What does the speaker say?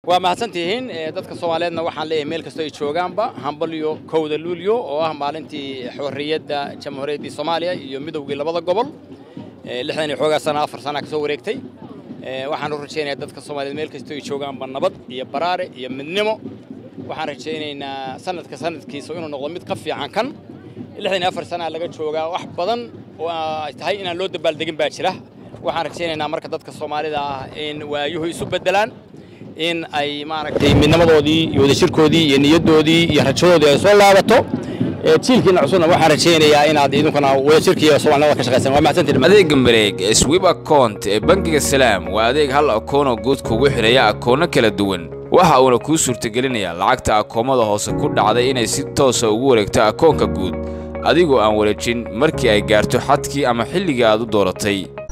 waa mahadsantihiin dadka soomaaliyeedna waxaan leeyahay meel kastoo ay joogaanba hambalyo kowda luulyo oo ah maalintii xorriyadda jamhuuriyaddii soomaaliya iyo midowgii labada gobol lixdan iyo xoogaa sana afar sana ka soo wareegtay waxaan u rajaynayaa dadka soomaaliyeed meel kastoo ay joogaanba nabad iyo baraare iyo midnimo waxaan rajaynaynaa sanadka sanadkiisa inuu noqdo mid ka fiican kan lixdan iyo afar sanaa laga joogaa wax badan oo ay tahay inaan loo dabaaldegin baa jira waxaan rajaynaynaa marka dadka soomaalida ah in waayuhu isu beddelaan in ay maaragtay midnimadoodii iyo wadajirkoodii iyo niyaddoodii iyo rajadoodii ay soo laabato jiilkiina cusubna waxaan rajaynayaa inaad idinkuna wadajirkiiyo soomaalinimada ka shaqaysaan waa mahadsantihin adeega mareeg ee swib account ee bangiga salaam waa adeeg hal akoonoo guud kugu xidhaya akoono kala duwan waxa uuna kuu suurtagelinayaa lacagta akoomada hoose ku dhacday inay si toosa ugu wareegto akoonka guud adigoo aan wareejin markii ay gaarto xadkii ama xilligii aad u dooratay